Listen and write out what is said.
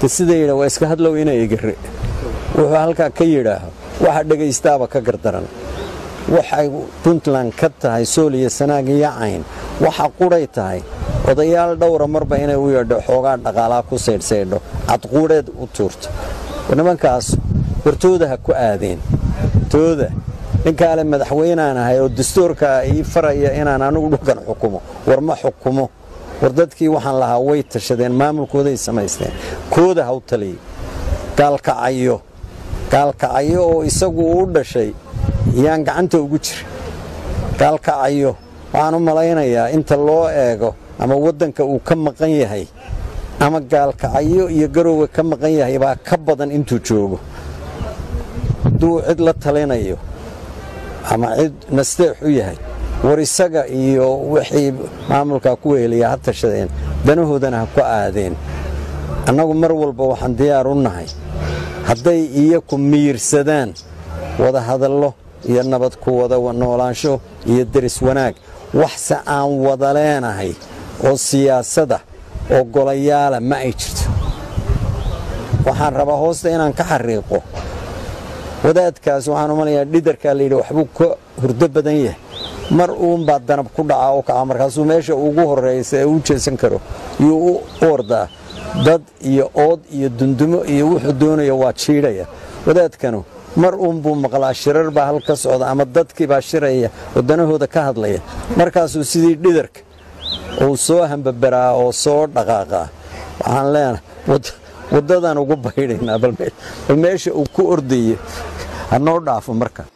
de sida yidha waa iska hadlow ina egare wuxuu halkaa ka yidhaaho waxa dhegaystaaba ka gardaran waxay puntland ka tahay sool iyo sanaag iyo cayn waxa qudhay tahay odayaal dhowra marba inay u yeedho xoogaa dhaqaalaa ku saydhsaydho cadquudheed u tuurto nimankaas wartooda ha ku aadeen tooda ninkaale madaxweynaan ahay oo dastuurkaa ii faraya inaan anigu dhulkan xukumo war ma xukumo war dadkii waxaan lahaa way tashadeen maamulkooday samaysteen kooda ha u taliya gaalkacayo gaalkacayo oo isagu u dhashay yaan gacanta ugu jira gaalkacayo waxaan u malaynayaa inta loo eego ama waddanka uu ka maqan yahay ama gaalkacayo iyo garowga ka maqan yahay baa ka badan intuu joogo hadduu cid la talinayo ama cid nasteex u yahay war isaga iyo wixii maamulkaa ku weheliya ha tashadeen danahoodana ha ku aadeen annagu mar walba waxaan diyaar u nahay hadday iyaku miyirsadaan wada hadallo iyo nabad ku wada noolaansho iyo deris wanaag waxse aan wada leenahay oo siyaasada oo golayaala ma ay jirto waxaan rabaa hoosta inaan ka xariiqo wadaadkaas waxaan u malayaa dhidarkaa layidhi waxbuu ka hurdo badan yahay mar uunbaa danab ku dhaca oo kaca markaasuu meesha ugu horraysa ee u jeesan karo yuu u ordaa dad iyo ood iyo dundumo iyo wuxuu doonaya waa jiidhaya wadaadkanu mar uunbuu maqlaa shirar baa hal ka socda ama dadkii baa shiraya oo danahooda ka hadlaya markaasuu sidii dhidarka uu soo hambabaraa oo soo dhaqaaqaa waxaan leenahay waddadaan ugu baydhaynaa bal meesha uu ku ordayo ha noo dhaafo marka